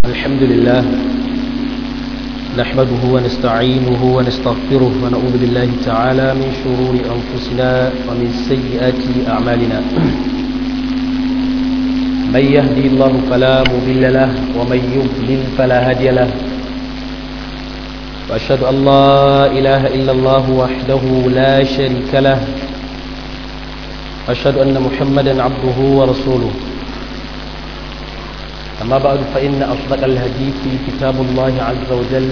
الحمد لله نحمده ونستعينه ونستغفره ونعوذ بالله تعالى من شرور أنفسنا ومن سيئات أعمالنا من يهدي الله فلا مضل له ومن يضلل فلا هادي له وأشهد أن لا إله إلا الله وحده لا شريك له أشهد أن محمدا عبده ورسوله أما بعد فإن أصدق الهدي في كتاب الله عز وجل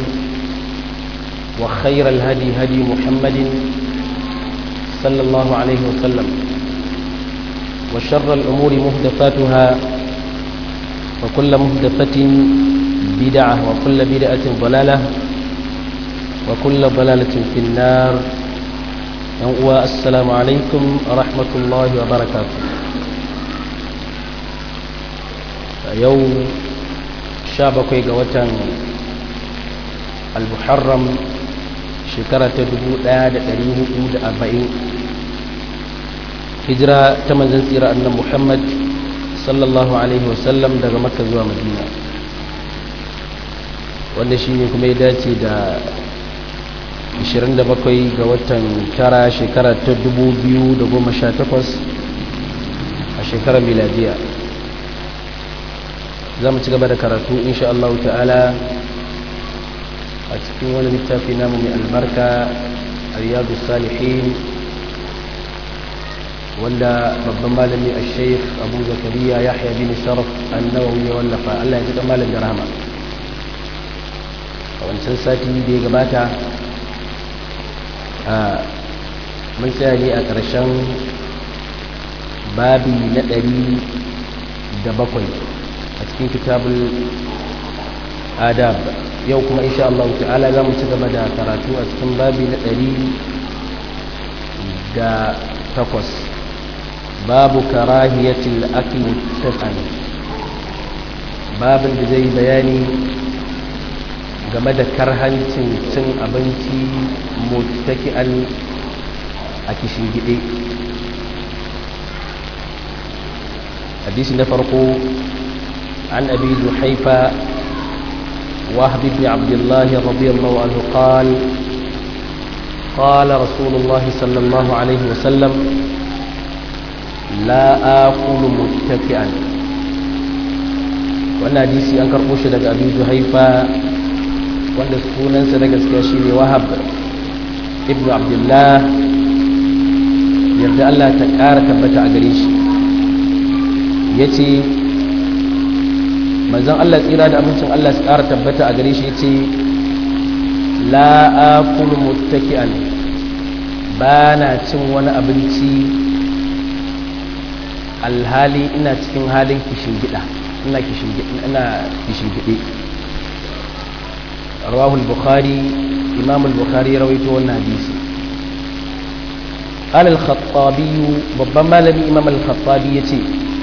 وخير الهدي هدي محمد صلى الله عليه وسلم وشر الأمور مهدفاتها وكل مهدفة بدعة وكل بدعة ضلالة وكل ضلالة في النار السلام عليكم ورحمة الله وبركاته yau sha bakwai ga watan al-muharram shekara ta arba'in hijira ta manzan tsira annan muhammad sallallahu alaihi wasallam daga makka zuwa madina wanda shi ne kuma ya dace da 27 ga watan tara shekara ta 2018 a shekarar miladiya za mu ci gaba da karatu insha Allah ta'ala a cikin wani littafi namu mai albarka riyadu salihin wanda babban malami a sheikh abu zakariya yahya bin sharaf annawawi ya wallafa Allah ya ji dan malam da rahama a wancan sati da ya gabata a mun tsaya ne a ƙarshen babi na ɗari da bakwai a cikin kitabul adab yau kuma insha Allah ta'ala za mu ci gaba da karatu a cikin babi na ɗari da takwas babu karahiyatil akli tasan babin da zai bayani game da karhancin cin abinci mutaki'an a kishin gide hadisi na farko عن أبي جحيفة وهب بن عبد الله رضي الله عنه قال قال رسول الله صلى الله عليه وسلم لا آكل متكئا wannan hadisi an karɓo shi daga abu juhaifa wanda sunansa na gaskiya shi ne wahab ibn abdullah yarda allah ta ƙara tabbata a gare shi ya ce manzon Allah tsira da amincin Allah su ƙara tabbata a gare shi ce la akulu muttaki'an ba na cin wani abinci alhali ina cikin halin kishin gida ina kishin ina kishin gide rawahu al-bukhari imam al-bukhari rawaito wannan hadisi قال الخطابي babban malami imam al-khattabi yace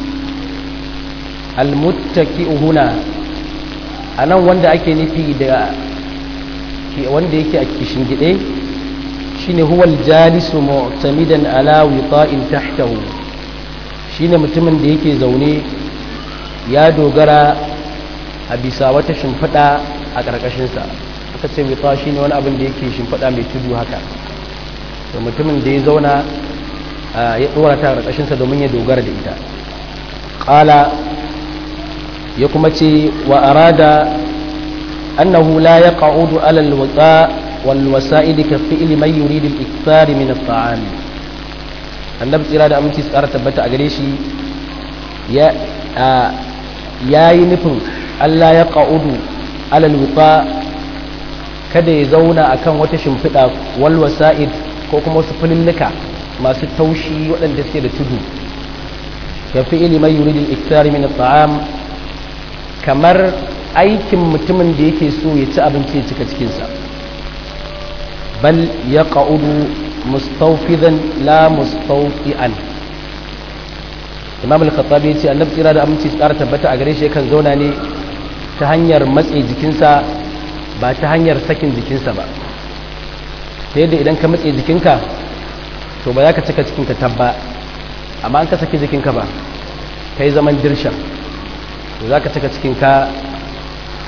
almuttaki'u huna anan wanda ake nufi da wanda yake a kishin gide shine huwa aljalisu mu'tamidan ala wita'in tahtahu shine mutumin da yake zaune ya dogara a bisa wata shimfiɗa a ƙarƙashin sa aka ce wita shine wani abin da yake shimfiɗa mai tudu haka to mutumin da ya zauna ya dora ta ƙarƙashin sa domin ya dogara da ita qala ya kuma ce wa arada annahu la yaq'udu ala alwaqa wal wasa'id ka fi'li man yurid al-ikthar min at-ta'am annabi tsira da aminci tsara tabbata a gare shi ya yayi nufin Allah ya qa'udu ala alwaqa kada ya zauna akan wata shimfiɗa wal wasa'id ko kuma wasu fulillika masu taushi waɗanda suke da tudu ka fi'li man yurid al-ikthar min at-ta'am kamar aikin mutumin da yake so ya ci abinci ya cika cikinsa bal ya ƙa'udu mustaufidan la mustaufi'an imam al-khattabi ya ce annabi tsira da aminci tsara tabbata a gare shi yakan zauna ne ta hanyar matse jikinsa ba ta hanyar sakin jikinsa ba ta yadda idan ka matse jikinka to ba za ka cika cikinka tabba amma an ka saki jikinka ba ka yi zaman dirshan to za ka cika cikinka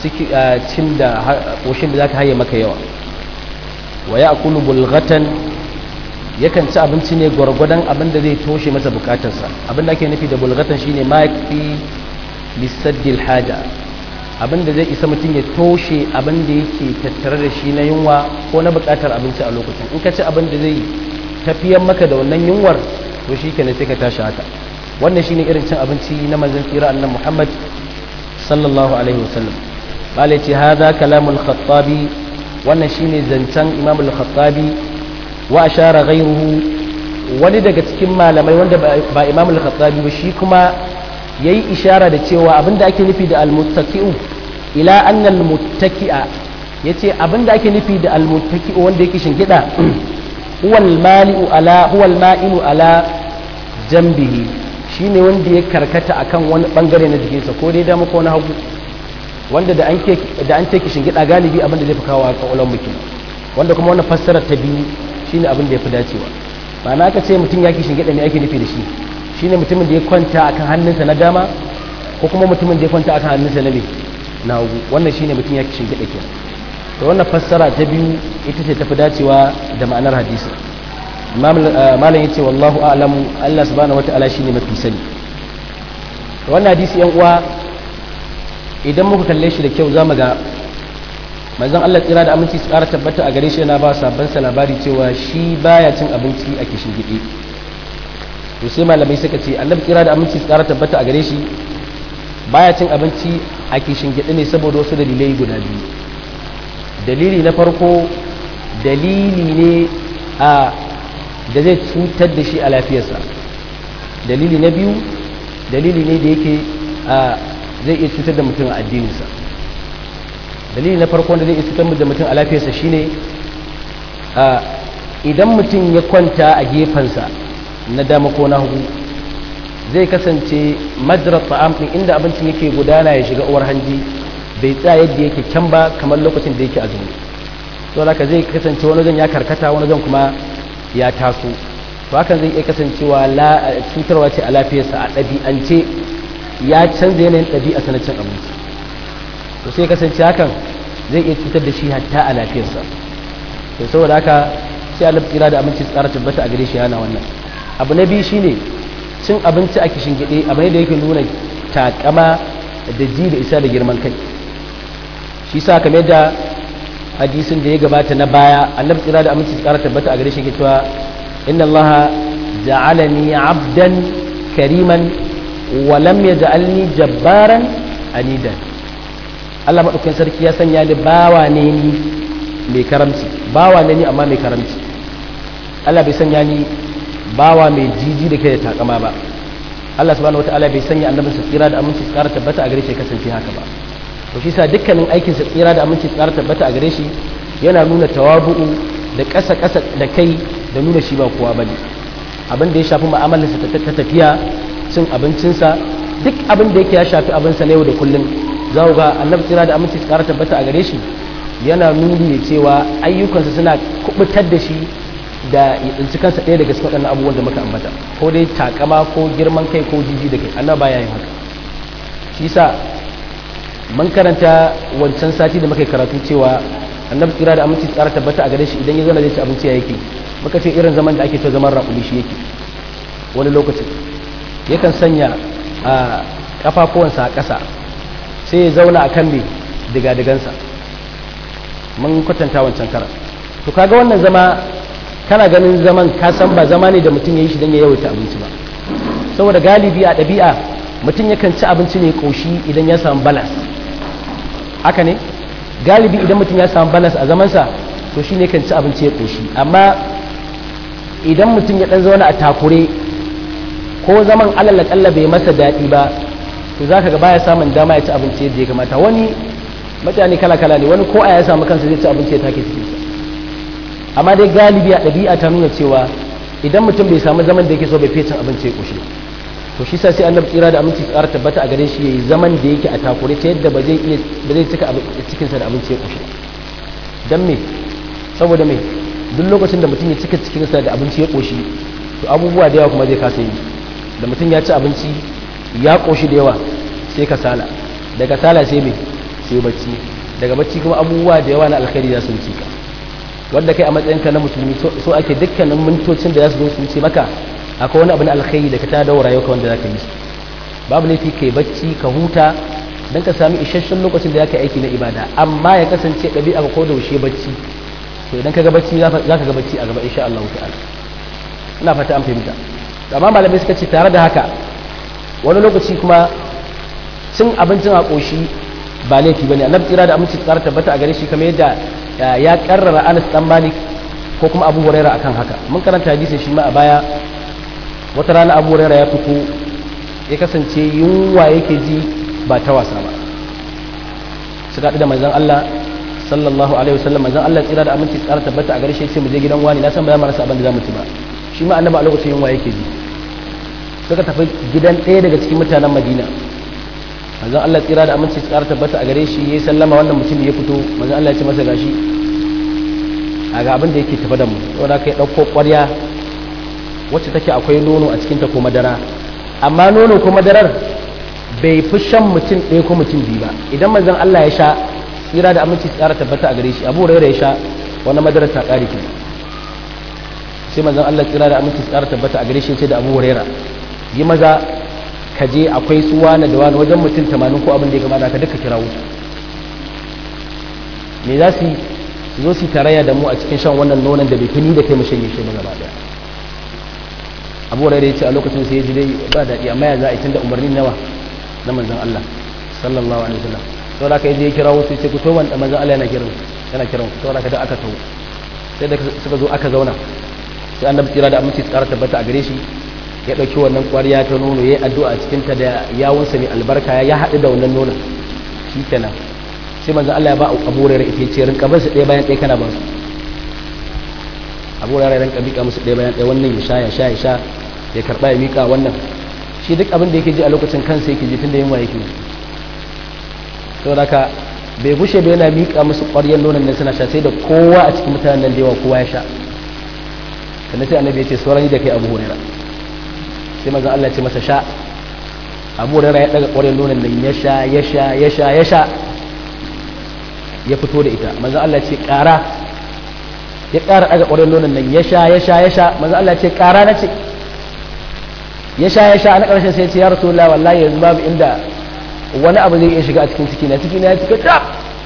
cin da ƙoshin da za ka haye maka yawa wa ya akulu bulgatan yakan ci abinci ne gwargwadon abin da zai toshe masa bukatarsa abin da ake nufi da bulgatan shine ma fi lissaddil haja abin da zai isa mutum ya toshe abin da yake tattare da shi na yunwa ko na bukatar abinci a lokacin in ka ci abin da zai tafiyar maka da wannan yunwar to shi kenan sai ka tashi haka wannan shine irin cin abinci na manzon tsira annan muhammad sallallahu alaihi wasallam bala ce hadha kalamul khattabi wannan shine zancen imam al-khattabi wa ashara ghayruhu wani daga cikin malamai wanda ba imam al-khattabi ba shi kuma yayi ishara da cewa abinda ake nufi da al-muttaqi'u ila anna al-muttaqi'a yace abinda ake nufi da al-muttaqi'u wanda yake shingida huwa al-mali'u ala huwa al-ma'ilu ala jambihi shine wanda ya karkata akan wani bangare na jikinsa ko dai dama ko na hagu wanda da an ke da an take shingida galibi abinda zai fi kawo a kaulan mutum wanda kuma wannan fassarar ta biyu shine abin da ya fi dacewa ma'ana aka ce mutum ya ki shingida me ake nufi da shi shine mutumin da ya kwanta akan hannunsa na dama ko kuma mutumin da ya kwanta akan hannunsa na me na hagu wannan shine mutum ya ki shingida kenan to wannan fassara ta biyu ita ce tafi dacewa da ma'anar hadisi malam yace wallahu a'lamu Allah subhanahu wataala shine mafi sani wannan hadisi yan uwa idan muka kalle shi da kyau zamu ga manzon Allah tsira da aminci su ƙara tabbata a gare shi yana ba sabon sa labari cewa shi baya cin abinci a kishin gidi to sai malamai suka ce annabi tsira da aminci su ƙara tabbata a gare shi baya cin abinci a kishin gidi ne saboda wasu dalilai guda biyu dalili na farko dalili ne a da zai cutar da shi a lafiyarsa dalili na biyu dalili ne da yake a zai iya cutar da mutum a addininsa dalili na farko da zai iya cutar da mutum a lafiyarsa shine idan mutum ya kwanta a gefensa na dama ko na hagu zai kasance madrar ta'am din inda abincin yake gudana ya shiga uwar hanji bai tsaya yadda yake can ba kamar lokacin da yake azumi to haka zai kasance wani zan ya karkata wani zan kuma ya taso to hakan zai iya kasancewa cutarwa ce a lafiyarsa a ɗabi'ance ya canza yanayin ɗabi'a sanacin abinci to sai kasance hakan zai iya cutar da shi hatta a lafiyarsa to saboda haka sai Allah tsira da abinci tsara tabbata a gare shi yana wannan abu na biyu shine cin abinci a kishin gide abu ne da yake nuna takama da ji da isa da girman kai shi sa kamar da hadisin da ya gabata na baya annabi tsira da aminci tsara tabbata a gare shi ke cewa inna allaha ja'alani abdan kariman wa lam yaj'alni jabbaran anidan Allah madaukakin sarki ya sanya ni bawa ne ni mai karamci bawa ne ni amma mai karamci Allah bai sanya ni bawa mai jiji da kai da takama ba Allah subhanahu wataala bai sanya annabinsa tsira da aminci tsara tabbata a gare shi kasance haka ba to shi sa dukkanin aikin sa tsira da aminci tsara tabbata a gare shi yana nuna tawabu'u da ƙasa ƙasa da kai da nuna shi ba kowa bane abin da ya shafi mu'amalarsa ta tafiya cin abincinsa duk abin da yake ya shafi abinsa na yau da kullum za ku ga annabi tsira da aminci tsara tabbata a gare shi yana nuni ne cewa ayyukansa suna kubutar da shi da ya tsinci kansa ɗaya daga cikin waɗannan abubuwan da muka ambata ko dai takama ko girman kai ko jiji da kai annabi baya yin haka shi sa mun karanta wancan sati da muka karatu cewa annabi tsira da aminci tsara tabbata a gare shi idan ya zauna zai ci abinci ya yake muka ce irin zaman da ake to zaman raƙumi shi yake wani lokacin yakan sanya a kafafuwansa a ƙasa sai ya zauna a kan mai diga-digansa mun kwatanta wancan kara to kaga wannan zama kana ganin zaman ka san ba zama ne da mutum ya yi shi don ya yawaita abinci ba saboda galibi a ɗabi'a mutum yakan ci abinci ne ƙoshi idan ya samu balas haka ne galibi idan mutum ya samu balas a zamansa to shi ne kan ci abinci ya ƙoshi amma idan mutum ya ɗan zauna a takure ko zaman alal kalla bai masa daɗi ba to za ka ga baya samun dama ya ci abinci yadda ya kamata wani mutane kala kala ne wani ko a ya samu kansa zai ci abinci ya take cikinsa amma dai galibi a ɗabi'a ta nuna cewa idan mutum bai samu zaman da yake so bai fiye cin abinci ya ƙoshi to shi sa sai annabi tsira da aminci tsara tabbata a gare shi yayi zaman da yake a takure ta yadda ba zai iya ba zai cika cikinsa da abinci ya ƙoshi dan me saboda me duk lokacin da mutum ya cika cikinsa da abinci ya ƙoshi to abubuwa da yawa kuma zai kasa yi da mutum ya ci abinci ya ƙoshi da yawa sai kasala da kasala sai mai sai bacci daga bacci kuma abubuwa da yawa na alkhairi za su wuce ka wanda kai a matsayinka na musulmi so ake dukkanin mintocin da za su zo su wuce maka akwai wani abu na alkhairi da ka ta daura yau wanda za ka yi su babu laifi kai bacci ka huta don ka sami isasshen lokacin da za ka aiki na ibada amma ya kasance ɗabi'a ka ko da wuce bacci to idan ka ga bacci za ka ga bacci a gaba insha Allah ta'ala ina fata an fahimta amma malamai suka ce tare da haka wani lokaci kuma cin abincin a ƙoshi ba laifi bane annabi tsira da aminci tsara tabbata a gare shi kamar yadda ya karrara Anas dan Malik ko kuma Abu Huraira akan haka mun karanta hadisin shi ma a baya wata rana Abu Huraira ya fito ya kasance yunwa yake ji ba ta wasa ba suka da manzon Allah sallallahu alaihi wasallam manzon Allah tsira da aminci tsara tabbata a gare shi sai mu je gidan wani na san ba za mu rasa abin da za mu ci ba shi ma annabi a lokacin yunwa yake ji suka tafi gidan ɗaya daga cikin mutanen Madina manzon Allah tsira da aminci tsara tabbata a gare shi yayi sallama wannan mutum ya fito manzon Allah ya ce masa gashi a ga abin da yake tafa da mu wanda kai dauko ƙwarya wacce take akwai nono a cikin ta ko madara amma nono ko madarar bai fi shan mutum ɗaya ko mutum biyu ba idan manzon Allah ya sha tsira da aminci tsara tabbata a gare shi Abu Hurairah ya sha wannan madarar ta ƙare ki sai manzon Allah tsira da aminci tsara tabbata a gare shi ya ce da Abu Hurairah yi maza ka je akwai su wani da wani wajen mutum tamanin ko abin da ya kamata ka duka kira wuta me za su zo su tarayya da mu a cikin shan wannan nonon da bai fi ni da kai mu shanye shi ba gaba daya abu da ya ce a lokacin sai ya ji dai ba daɗi amma ya za a yi tunda umarni nawa na manzon Allah sallallahu alaihi wasallam to da kai je ya kira wasu ce ku to man manzon Allah yana kiran yana kiran to da ka da aka tawo sai da suka zo aka zauna sai annabi tsira da aminci tsara tabbata a gare shi ya ɗauki wannan ƙwariya ta nono ya yi addu'a a cikinta da yawunsa mai albarka ya haɗu da wannan nonon shi kenan sai manzan Allah ya ba abu rere ita ce rinka basu ɗaya bayan ɗaya kana ba su abu rere rinka miƙa musu ɗaya bayan ɗaya wannan ya sha ya sha ya sha ya karɓa ya miƙa wannan shi duk abin da yake ji a lokacin kansa yake ji tunda yunwa yake saboda haka bai gushe ba yana miƙa musu ƙwaryar nonon nan suna sha sai da kowa a cikin mutanen nan da yawa kowa ya sha sannan sai annabi ya ce sauran da kai abu hurairah sai maza Allah ce masa sha abu rara ya daga ƙwarin nonon nan ya sha ya sha ya sha ya sha ya fito da ita maza Allah ce ƙara ya ƙara daga ƙwarin nonon nan ya sha ya sha ya sha maza Allah ce ƙara na ce ya sha ya sha na ƙarshen sai ce ya rasu Allah wallahi yanzu babu inda wani abu zai iya shiga a cikin ciki na ciki na ya cika ta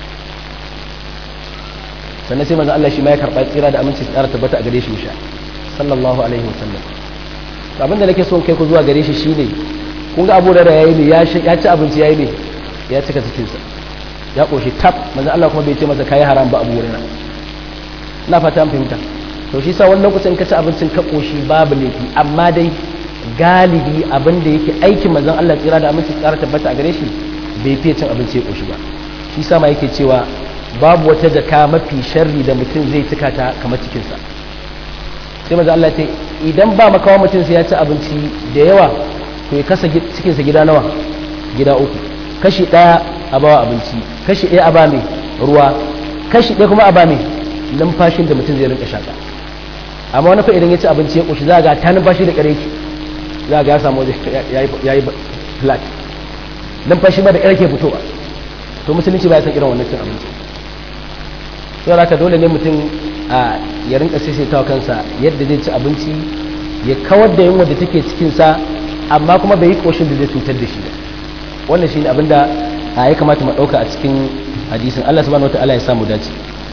sannan sai maza Allah shi ma ya karɓa tsira da aminci tsara tabbata a gare shi ya sha sallallahu alaihi wasallam abinda nake son kai ku zuwa gare shi shine kun ga abu da yayi ne ya ci abinci yayi ne ya cika cikinsa ya koshi tab manzo Allah kuma bai ce masa kai haram ba abu hurairah ina fata an fahimta to shi sa wani lokacin ka ci abincin ka koshi babu laifi amma dai galibi abin da yake aikin manzon Allah tsira da aminci tsara tabbata a gare shi bai fiye cin abinci ya koshi ba shi sa ma yake cewa babu wata jaka mafi sharri da mutum zai cika ta kamar cikinsa sai maza Allah ce idan ba makawa mutum sai ya ci abinci da yawa to ya kasa cikinsa gida nawa gida uku kashi ɗaya a bawa abinci kashi ɗaya a ba mai ruwa kashi ɗaya kuma a ba mai numfashin da mutum zai rinka shaƙa amma wani fa idan ya ci abinci ya ƙoshi za ga ta numfashi da ƙare ki za ga ya samu ya yi flat numfashi ba da ƙare ke fitowa to musulunci ba ya san irin wannan cin abinci sai haka dole ne mutum a ya rinka saisaitawa kansa yadda zai ci abinci ya kawar da yunwa da take cikinsa amma kuma bai yi koshin da zai cutar da shi ba wannan shine abin da ya kamata mu ɗauka a cikin hadisin Allah subhanahu wataala ya samu dace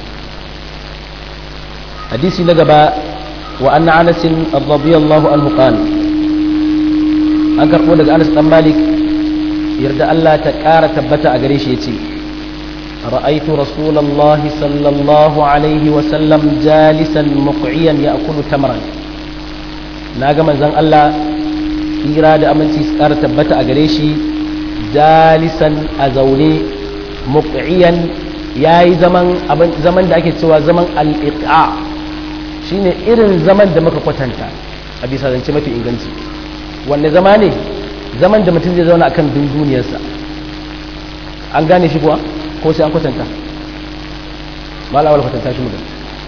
hadisi na gaba wa anna Anas radiyallahu anhu qala an karbo daga Anas dan Malik yarda Allah ta ƙara tabbata a gare shi yace رأيت رسول الله صلى الله عليه وسلم جالسا مقعيا يأكل تمرا ناغا منزان الله إيرا دا أمنتي سكارة تبتا أغريشي جالسا أزولي مقعيا yayi zaman abin zaman da ake cewa zaman al-iqa shine irin zaman da muka kwatanta a bisa zance mafi inganci wanne zama ne zaman da mutum zai zauna akan dunduniyarsa an gane shi kuwa ko sai an kwatanta mala awal kwatanta shi mutum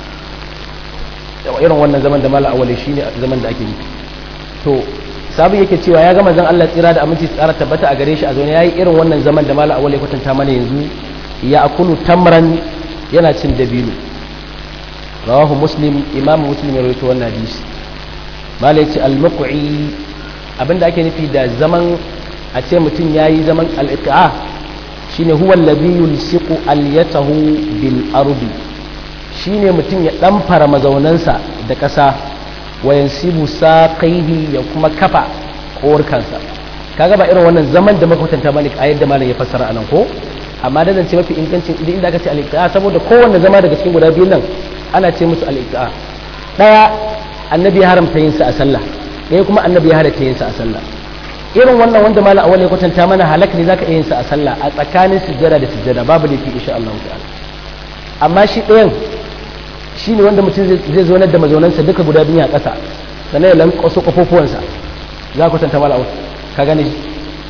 irin wannan zaman da mala awal shi ne zaman da ake yi to sabu yake cewa ya gama zan Allah tsira da aminci tsara tabbata a gare shi a zaune yayi irin wannan zaman da mala awal ya kwatanta mana yanzu ya akulu tamran yana cin dabino rawahu muslim imam muslim ya rawaito wannan hadisi mala yace al-muqi abinda ake nufi da zaman a ce mutum yayi zaman al-iqa shine huwa alladhi yulsiqu al-yatahu bil ardi shine mutum ya dan fara mazaunansa da ƙasa wa yansibu saqaihi ya kuma kafa kansa kaga ba irin wannan zaman da makwatanta bane a yadda malam ya fassara anan ko amma da zance mafi ingancin idan inda aka ce al-iqa saboda kowanne zama daga cikin guda biyun nan ana ce musu al-iqa daya annabi ya haramta yin sa a sallah ɗaya kuma annabi ya halatta yin sa a sallah irin wannan wanda malam awal ya kwatanta mana halak ne zaka iya yin sa a sallah a tsakanin sujjada da sujjada babu laifi insha Allah ta'ala amma shi ɗayan shine wanda mutum zai zo da mazaunansa duka guda biyu a ƙasa sannan ya lankwaso kafofuwansa za ku kwatanta malam awal ka gane shi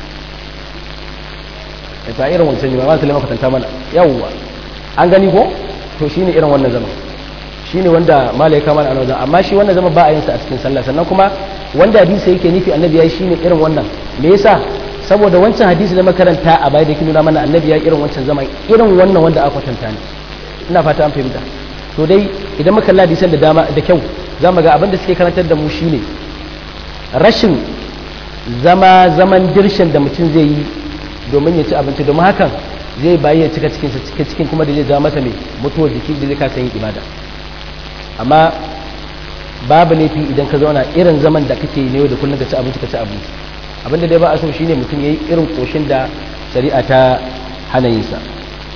ta irin wancan ne ba ma sulaiman kwatanta mana yawwa an gani ko to shine irin wannan zaman shine wanda malai kama da annabi amma shi wannan zama ba a yin sa a cikin sallah sannan kuma wanda hadisi yake nufi annabi yayi shine irin wannan me yasa saboda wancan hadisi da makaranta a baya da yake nuna mana annabi ya irin wancan zaman irin wannan wanda aka kwatanta ne ina fata an fahimta to dai idan muka kalla hadisan da dama da kyau za mu ga abin da suke karantar da mu shine rashin zama zaman dirshin da mutum zai yi domin ya ci abinci domin hakan zai bayi ya cika cikinsa cika cikin kuma da zai ja masa mai mutuwar jiki da zai kasa yin ibada amma babu laifi idan ka zauna irin zaman da kake yi ne da kullum ka ci abinci ka ci abinci abinda dai ba a so shine mutum yayi irin koshin da shari'a ta hana yin sa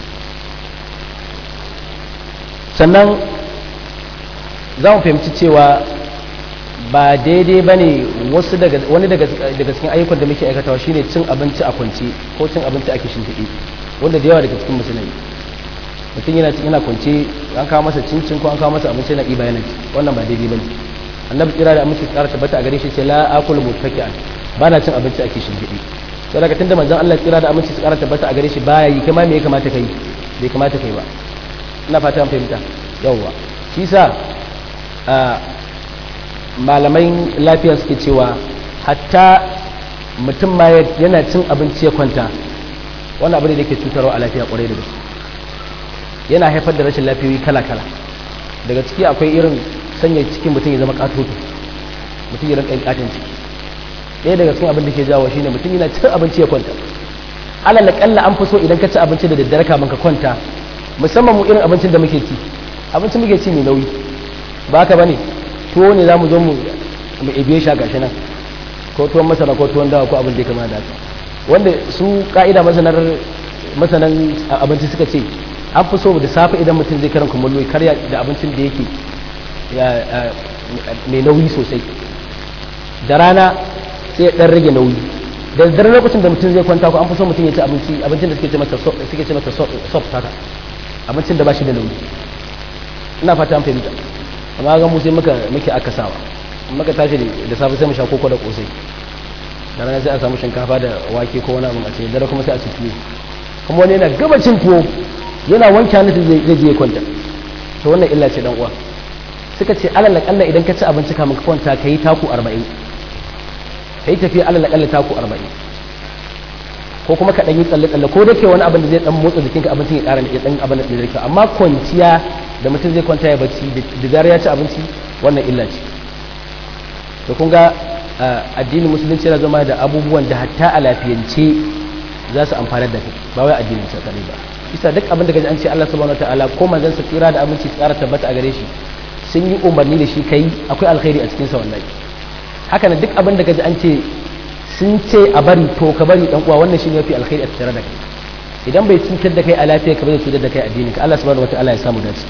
sannan za mu fahimci cewa ba daidai ba ne wasu wani daga cikin ayyukan da muke aikatawa shine cin abinci a kwance ko cin abinci a kishin fiɗi wanda da yawa daga cikin musulmi mutum yana yana kwance an kawo masa cincin ko an kawo masa abinci na ɗiba yana ci wannan ba daidai ba ne annabi kira da aminci tsara tabbata a gare shi ce la akul mutaki'an ba na cin abinci a kishin fiɗi sai daga tunda manzon Allah kira da aminci tsara tabbata a gare shi baya yi kai ma me ya kamata kai bai kamata kai ba ina fata an fahimta yawwa shi sa malamai lafiya suke cewa hatta mutum ma yana cin abinci ya kwanta wani abu ne da ke cutarwa a lafiya kwarai da gaske yana haifar da rashin lafiyoyi kala-kala daga ciki akwai irin sanya cikin mutum ya zama katoto mutum ya rinka katin ciki ɗaya daga cikin abin da ke jawo shine mutum yana cin abinci ya kwanta alal kalla an fi so idan ka ci abinci da daddare kamin ka kwanta musamman mu irin abincin da muke ci abincin muke ci mai nauyi ba ka bane tuwo ne za mu zo mu ibe shi a gashi nan ko tuwon masara ko tuwon dawa ko abin da ya kama da haka wanda su ka'ida masanar masanan abinci suka ce an fi so da safe idan mutum zai karan kumallo ya karya da abincin da yake mai nauyi sosai da rana sai ya dan rage nauyi da dare lokacin da mutum zai kwanta ko an fi so mutum ya ci abinci abincin da suke ce masa suke ce masa soft haka abincin da ba shi da nauyi ina fata an fahimta amma ga mu sai muka muke akasawa muka tashi da safe sai mu sha koko da kosai da rana sai a samu shinkafa da wake ko wani abu a ce dare kuma sai a ci tuwo kuma wani yana gaba cin tuwo yana wanke hannu zai zai je kwanta to wannan illa ce dan uwa suka ce alal akalla idan ka ci abinci kamin ka kwanta kai taku 40 kai tafiya alal akalla taku 40 ko kuma ka dan yi tsalle tsalle ko da ke wani abin da zai dan motsa jikinka abincin ya ƙara ya dan abin da zai amma kwanciya da mutum zai kwanta ya bacci da zarar ya ci abinci wannan illa ce to kun ga addinin musulunci yana zama da abubuwan da hatta a lafiyance za su amfanar da kai ba wai addinin sa kare ba isa duk abin da gaji an ce Allah subhanahu wataala ko manzon sa tsira da aminci tsara tabbata a gare shi sun yi umarni da shi kai akwai alkhairi a cikin sa wallahi haka nan duk abin da gaji an ce sun ce a bari to ka bari dan uwa wannan shine yafi alkhairi a tattare da kai idan bai cutar da kai a lafiya ka bai cutar da kai addinin ka Allah subhanahu wataala ya samu dace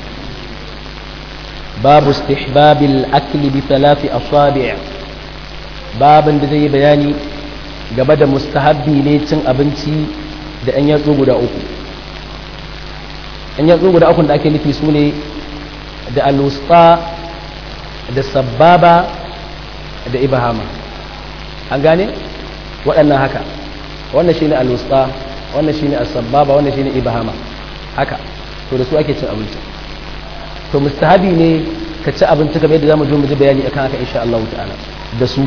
babu istihbabil akli bi thalathi asabi' babin da zai bayani gaba da mustahabbi ne cin abinci da ɗan yatsu guda uku ɗan yatsu guda uku da ake nufi su ne da alusta da sababa da ibahama an gane waɗannan haka wannan shine alusta wannan shine asababa wannan shine ibahama haka to da su ake cin abinci to mustahabi ne ka ci abinci kamar yadda zamu zo mu ji bayani akan haka insha Allah ta'ala da su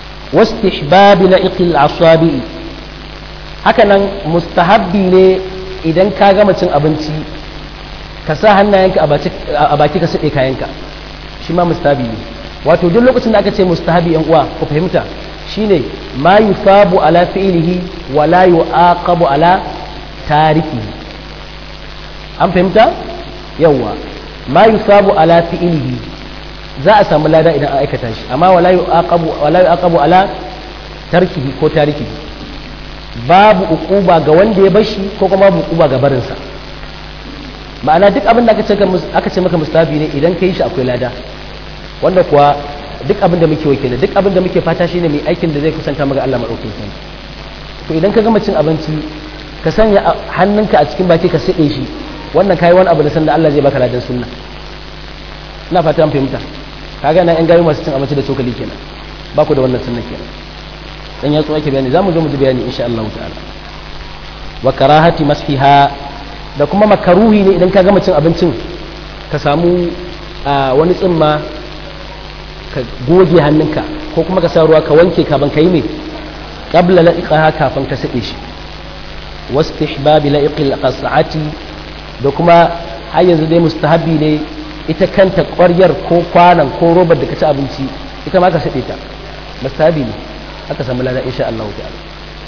واستحباب لئق الأصابع hakanan mustahabbi ne idan ka gama cin abinci ka sa hannayenka a baki ka saɗe kayanka shi ma mustahabi ne wato duk lokacin da aka ce mustahabi yan uwa ku fahimta shine ma yusabu ala fi'lihi wa la yu'aqabu ala tarikihi an fahimta yawa ma yusabu ala fi'lihi za a samu lada idan an aikata shi amma wala yu'aqabu wala yu'aqabu ala tarkihi ko tarikihi babu uquba ga wanda ya bashi ko kuma babu uquba ga barinsa ma'ana duk abin da aka ce aka ce maka mustahabi ne idan kai shi akwai lada wanda kuwa duk abin da muke wakili duk abin da muke fata shine mai aikin da zai kusanta maka Allah madaukakin sarki to idan ka gama cin abinci ka sanya hannunka a cikin baki ka sade shi wannan kai wani abu da sanda Allah zai baka ladan sunna ina fata an fahimta kaga nan yan gayu masu cin abinci da cokali kenan ba ku da wannan sunna kenan dan ya ake bayani zamu zo mu ji bayani insha Allah ta'ala wa karahati masfiha da kuma makaruhi ne idan ka gama cin abincin ka samu wani tsimma ka goge hannunka ko kuma ka sa ruwa ka wanke kafin ka yi mai qabla la'iqaha kafin ka sade shi wastihbab la'iqil qas'ati da kuma har yanzu dai mustahabi ne ita kanta ƙwaryar ko kwanan ko robar da ka ci abinci ita ma ka sade ta mustahabi ne aka samu lada insha Allah ta'ala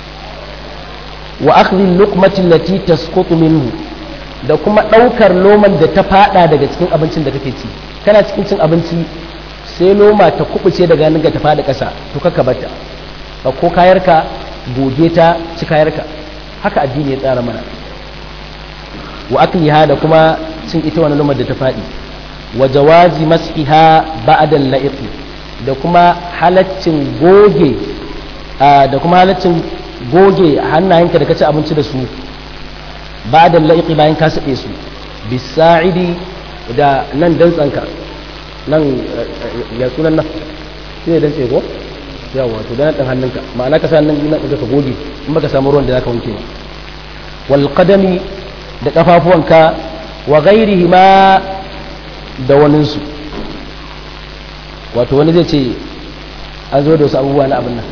wa akhdhi luqmati allati tasqutu minhu da kuma ɗaukar loman da ta fada daga cikin abincin da kake ci kana cikin cin abinci sai loma ta kubuce daga hannun ta fada ƙasa to kaka bata ba ko kayarka goge ta ci kayarka haka addini ya tsara mana wa akliha da kuma cin ita wani lomar da ta fadi wa jawazi mas'iha ba'da al-la'iq da kuma halaccin goge da kuma halaccin goge hannayenka da ka ci abinci da su ba da la'iƙi bayan ka saɓe su bisa'idi da nan dantsanka nan ya sunan nan shi ne dantse ko yawa to da nan hannunka ma'ana ka sa nan nan da ka goge in baka samu ruwan da zaka wanke ba wal qadami da kafafuwanka wa ghairihi ma da waninsu wato wani zai ce an zo da wasu abubuwa na abin nan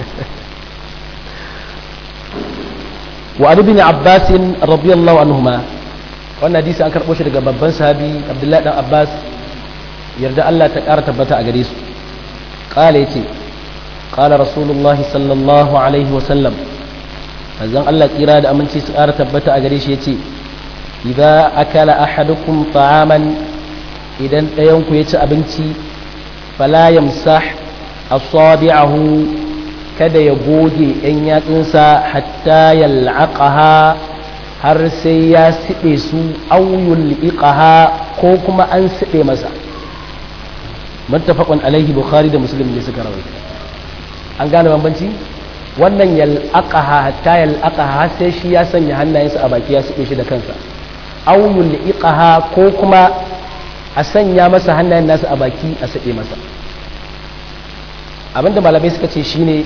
وعن ابن عباس رضي الله عنهما wannan hadisi an karɓo shi daga babban sahabi abdullahi dan abbas yarda allah ta ƙara tabbata a gare su ƙala ya ce ƙala rasulullahi sallallahu alaihi wasallam manzon allah tsira da aminci su ƙara tabbata a gare shi ya ce idza akala ahadukum ta'aman idan ɗayanku ya ci abinci fala yamsah asabi'ahu kada ya goge ‘yan yatsunsa hatta ya la'aƙaha har sai ya siɗe su auyul liƙaha ko kuma an siɗe masa muttafaqun alaihi bukhari da muslim ne suka rawaita an gane bambanci wannan yal'aqaha hatta yal'aqaha har sai shi ya sanya hannayensa a baki ya siɗe shi da kansa auyul liqaha ko kuma a sanya masa hannayen nasa a baki a siɗe masa abinda malamai suka ce shine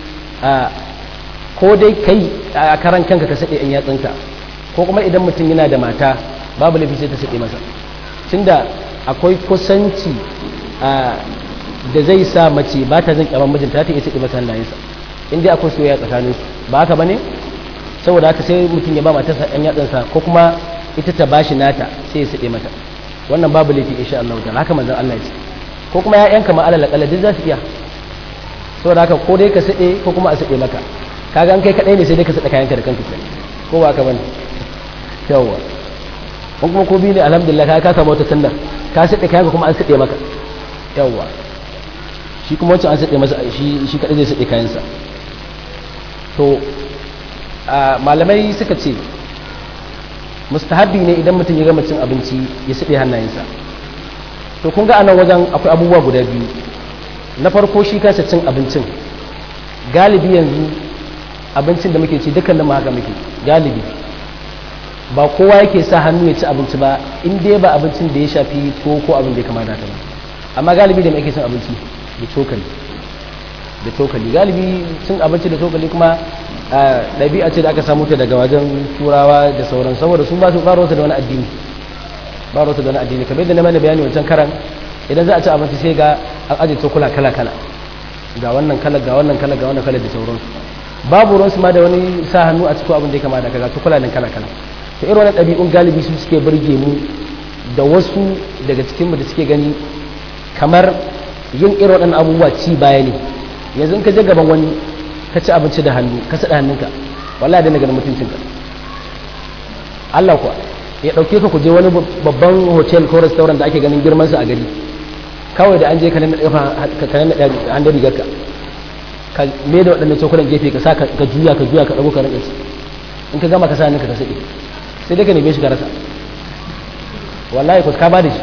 ko dai kai a karan kanka ka saɗe in yatsunka ko kuma idan mutum yana da mata babu laifi sai ta saɗe masa tunda akwai kusanci da zai sa mace ba ta zan kyaman mijinta ta iya saɗe masa hannayensa in dai akwai soyayya tsakanin su ba haka bane saboda haka sai mutum ya ba matarsa ɗan yatsunsa ko kuma ita ta bashi nata sai ya saɗe mata wannan babu laifi insha Allah ta'ala haka manzon Allah ya ce ko kuma ya'yanka ma alal akalla duk za su iya saboda haka ko dai ka saɗe ko kuma a saɗe maka kaga an kai kaɗai ne sai dai ka saɗa kayanka da kanka kai ko ba ka bane yawwa kun kuma ko biyu ne alhamdulillah ka ka samu wata sunna ka saɗe kayanka kuma an saɗe maka yawwa shi kuma wancan an saɗe masa shi shi kaɗai zai saɗe kayansa to malamai suka ce mustahabi ne idan mutum ya gama cin abinci ya saɗe hannayensa to kun ga anan wajen akwai abubuwa guda biyu na farko shi kansa cin abincin galibi yanzu abincin da muke ci dukkan da haka muke galibi ba kowa yake sa hannu ya ci abinci ba in dai ba abincin da ya shafi ko ko abin da ya kamata ta ba amma galibi da muke cin abinci da cokali da cokali galibi cin abinci da cokali kuma ɗabi'a ce da aka samu ta daga wajen turawa da sauran saboda sun ba su faro da wani addini ba da wani addini kamar yadda na mana bayani wancan karan idan za a ci abinci sai ga an ajiye cokula kala kala ga wannan kala ga wannan kala ga wannan kala da sauransu babu ruwansu ma da wani sa hannu a cikin abin da ya kama da kaga cokula nan kala kala to irin wannan ɗabi'un galibi su suke burge mu da wasu daga cikin mu da suke gani kamar yin irin waɗannan abubuwa ci baya ne yanzu in ka je gaban wani ka ci abinci da hannu ka saɗa hannunka wallahi dana ganin mutuncinka Allah kuwa ya ɗauke ka ku je wani babban hotel ko restaurant da ake ganin girman sa a gari kawai da an je ka nan ka nan da hannun rigar ka ka me da waɗannan cokulan gefe ka sa ka juya ka juya ka ɗago ka rage su in ka gama ka sa hannunka ka saɗe sai dai ka neme shi ka rasa wallahi ku ka ba da shi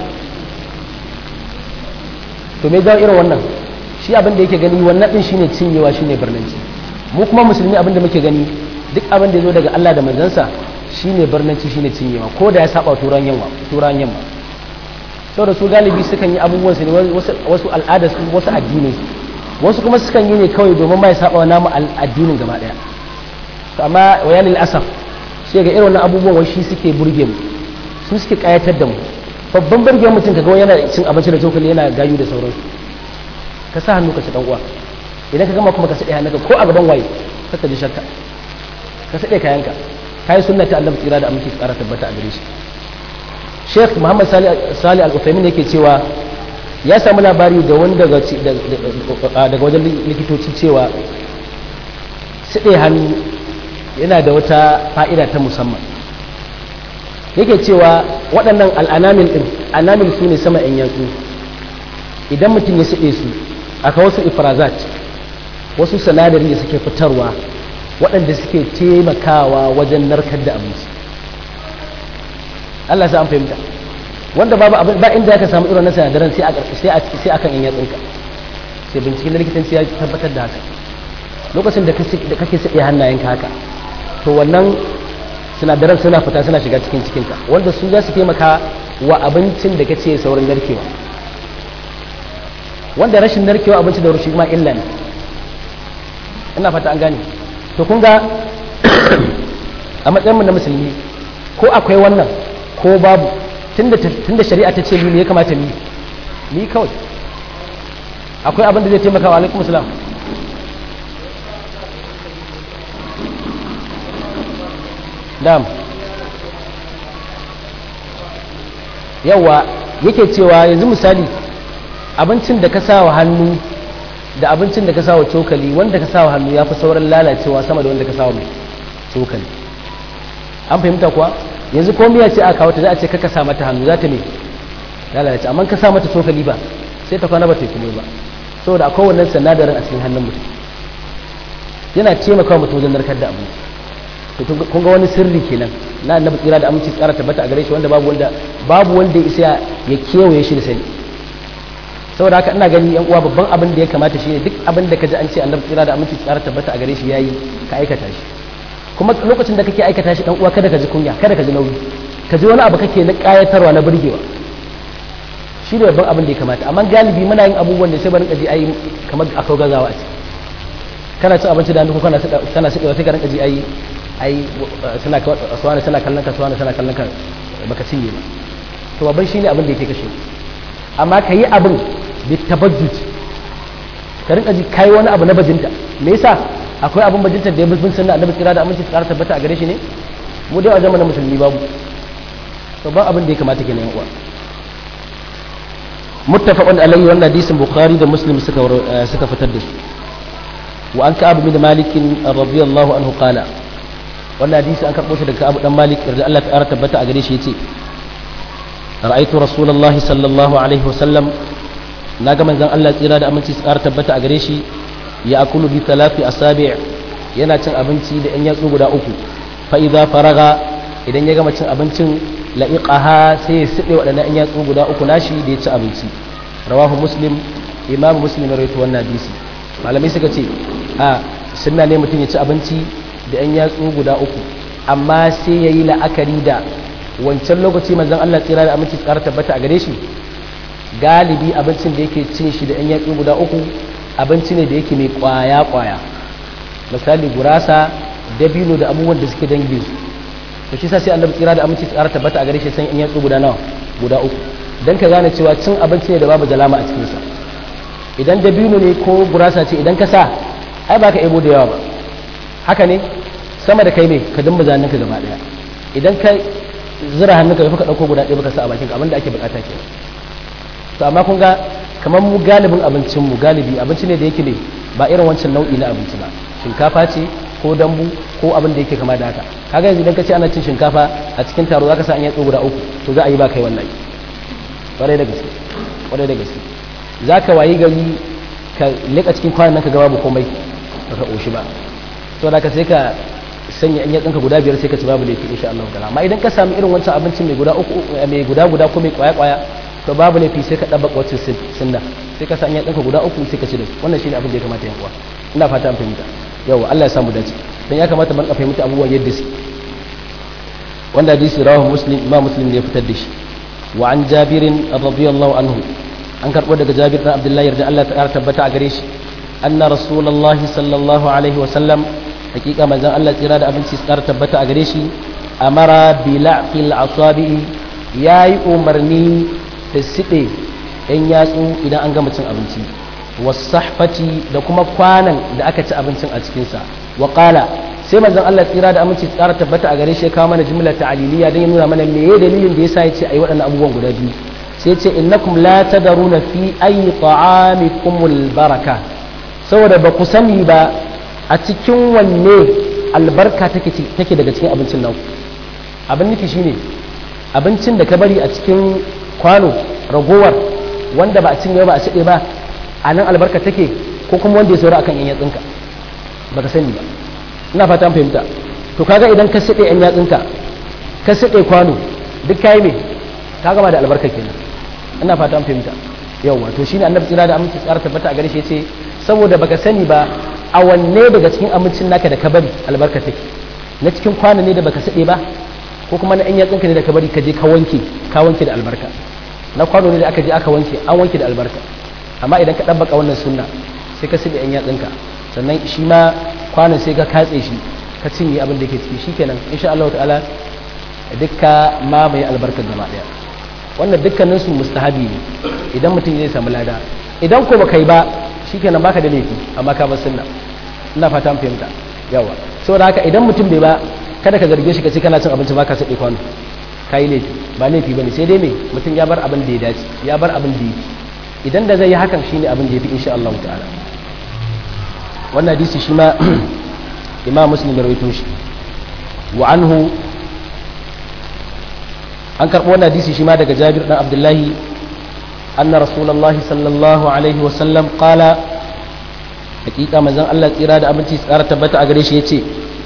to me jawo irin wannan shi abin da yake gani wannan din shine cinyewa shine barnanci mu kuma musulmi abin da muke gani duk abin da ya zo daga Allah da manzansa shine barnanci shine cinyewa ko da ya saba turan yamma turan yamma saboda su galibi sukan yi abubuwan su ne wasu al'ada su wasu addinai wasu kuma sukan yi ne kawai domin ma ya saba wa namu addinin gaba daya to amma wayanil asaf sai ga irin wannan abubuwan wai shi suke burge mu su suke kayatar da mu babban burge mutum kaga yana cin abinci da cokali yana gayu da sauransu ka sa hannu ka ci dan uwa idan ka gama kuma ka sade hannunka ko a gaban waye ka ji shakka ka sade kayanka kai sunna ta Allah tsira da aminci tsara tabbata a gare shi Sheikh Muhammad Salih Al-Uthaymeen yake cewa ya samu labari da wani daga daga wajen likitoci cewa sade hannu yana da wata fa'ida ta musamman yake cewa waɗannan al'anamin ɗin anamin su ne sama ‘yan yatsu idan mutum ya siɗe su aka wasu ifrazat wasu sanadari da suke fitarwa waɗanda suke taimakawa wajen narkar da abinci Allah sa an fahimta wanda babu abin ba inda ka samu irin na sanadaran sai sai akan ‘yan yatsunka sai binciken likitanci ya tabbatar da haka lokacin da kake siɗe hannayenka haka to wannan sinadaran suna fita suna shiga cikin cikinka wanda su za su taimaka wa abincin da kace saurin narkewa wanda rashin narkewa abinci da rushi ma illa ne ina fata an gane to kun ga a matsayinmu na musulmi ko akwai wannan ko babu tunda shari'a ta ce ni ne ya kamata ni ni kawai akwai abin da zai taimaka wa alaikum salam dam yawa yake cewa yanzu misali abincin da ka sa wa hannu da abincin da ka sa wa cokali wanda ka sa wa hannu ya fi sauran lalacewa sama da wanda ka sa wa cokali an fahimta kuwa yanzu ko miya ce a kawo ta za a ce kaka sa mata hannu za ta ne lalace amma ka sa mata cokali ba sai ta kwana ba ta kuma ba saboda akwai wannan sanadarin a cikin hannun mutum yana taimakawa mutum wajen narkar da abinci to kun ga wani sirri kenan na annabi tsira da aminci tsara tabbata a gare shi wanda babu wanda babu wanda ya isa ya kewaye shi da sani saboda haka ina gani yan uwa babban abin da ya kamata shine duk abin da kaji an ce annabi tsira da aminci tsara tabbata a gare shi yayi ka aikata shi kuma lokacin da kake aikata shi dan uwa kada ka ji kunya kada ka ji nauyi ka ji wani abu kake na kayatarwa na burgewa shi ne babban abin da ya kamata amma galibi muna yin abubuwan da sai barin kaji ayi kamar akwai gazawa a ciki kana cin abinci da hannu ko kana kana siɗewa sai ka rinka ji ayi ai suna suwana suna kallon ka suwana suna kallon ka baka cinye ba to babban shine abin da yake kashe amma ka yi abin bi tabajjuj ka rinka ji kai wani abu na bajinta me yasa akwai abin bajinta da ya bin sunna annabi kira da aminci tsara tabbata a gare shi ne mu dai a zamanin musulmi babu to ba abin da ya kamata kenan yan uwa muttafaqun alayhi wannan hadisin bukhari da muslim suka suka fitar da su wa an ka'ab bin malik radiyallahu anhu qala wannan hadisi an karɓo shi daga Abu dan Malik yarda Allah ta tabbata a gare shi yace ra'aytu rasulullahi sallallahu alaihi wasallam naga manzon Allah tsira da aminci su ƙara tabbata a gare shi ya akulu bi talafi asabi' yana cin abinci da yan yatsu guda uku fa idza faraga idan ya gama cin abincin la'iqaha sai ya side waɗannan yan yatsu guda uku nashi da ya ci abinci rawahu muslim imam muslim ya rawaito wannan hadisi malamai suka ce a sunna ne mutum ya ci abinci da 'yan yatsu guda uku amma sai ya yi la'akari da wancan lokaci manzan Allah tsira da aminci tsara tabbata a gare shi galibi abincin da yake cin shi da 'yan yatsu guda uku abinci ne da yake mai kwaya-kwaya misali gurasa dabino da abubuwan da suke dangin su to shi sa sai annabi tsira da aminci tsara tabbata a gare shi san 'yan yatsu guda nawa guda uku dan ka gane cewa cin abinci ne da babu jalama a cikinsa idan dabino ne ko gurasa ce idan ka sa ai ba ka ebo da yawa ba haka ne sama da kai mai ka dimba zanen ka gaba daya idan ka zira hannunka bai ka dauko guda ɗaya baka sa a bakin ka abinda ake bukata ke to amma kun ga kamar mu galibin abincin mu galibi abinci ne da yake ne ba irin wancan nau'i na abinci ba shinkafa ce ko dambu ko abin da yake kama da haka kaga yanzu idan ka ce ana cin shinkafa a cikin taro zaka sa an yatsu guda uku to za a yi ba kai wannan kwarai da gaske kwarai da gaske zaka wayi gari ka leka cikin kwanan nan ka ga babu komai baka koshi ba to da ka sai ka sanya an yatsunka guda biyar sai ka ci babu laifi insha Allah ta'ala amma idan ka samu irin wancan abincin mai guda uku mai guda guda ko mai kwaya kwaya to babu laifi sai ka dabbaka wacce sunna sai ka sanya yatsunka guda uku sai ka ci da su wannan shine abin da ya kamata yan uwa ina fata an fahimta yawa Allah ya samu dace dan ya kamata mun fahimta abubuwan yadda su wanda hadisi rawahu muslim imam muslim ne ya fitar da shi wa an jabirin radiyallahu anhu an karbo daga jabir dan abdullahi yarda Allah ta tabbata a gare shi anna rasulullahi sallallahu alaihi wa sallam hakika manzon Allah tsira da abinci tsara tabbata a gare shi amara bi la'qil asabi yayi umarni da siɗe yan yatsu idan an gama cin abinci wasahfati da kuma kwanan da aka ci abincin a cikinsa wa qala sai manzon Allah tsira da aminci tsara tabbata a gare shi ya kawo mana jumla ta'aliliya don ya nuna mana meye dalilin da yasa yace ayi waɗannan abubuwan guda biyu sai yace innakum la tadaruna fi ayi ta'amikumul baraka saboda ba ku sani ba a cikin wanne albarka take take daga cikin abincin nan abin nufi shine abincin da ka bari a cikin kwano ragowar wanda ba a cinye ba a cide ba a nan albarka take ko kuma wanda ya saura akan yan yatsinka baka sani ba ina fata an fahimta to kaga idan ka sade yan yatsinka ka sade kwano duk kai me ka gama da albarka kenan ina fata an fahimta yawa to shine annabi tsira da aminci tsara tabbata a gare shi yace saboda baka sani ba a wanne daga cikin amincin naka da ka bari albarka take na cikin kwano ne da baka sade ba ko kuma na yan yatsinka ne da ka bari ka je ka wanke ka wanke da albarka na kwano ne da aka je aka wanke an wanke da albarka amma idan ka ɗabbaka wannan sunna sai ka siɗe yan yatsinka sannan shi ma kwanan sai ka katse shi ka cinye abin da ke ciki shi kenan insha Allah ta'ala dukka ma mai albarkar gaba ɗaya wannan dukkanin su mustahabi ne idan mutum zai samu lada idan ko baka yi ba shikenan baka da laifi amma ka bar sunna ina fata fahimta yawa saboda haka idan mutum bai ba kada ka zarge shi ka ce kana cin abinci baka saɗe kwano kai laifi ba laifi bane sai dai me mutum ya bar abin da ya dace ya bar abin da yake idan da zai yi hakan shine abin da ya fi insha Allah ta'ala wannan hadisi shi ma imam muslim ya rawaito shi wa anhu an karɓo wannan hadisi shi ma daga jabir dan abdullahi anna rasulullah sallallahu alaihi wa sallam qala hakika manzon Allah tsira da abinci tsara tabbata a gare shi yace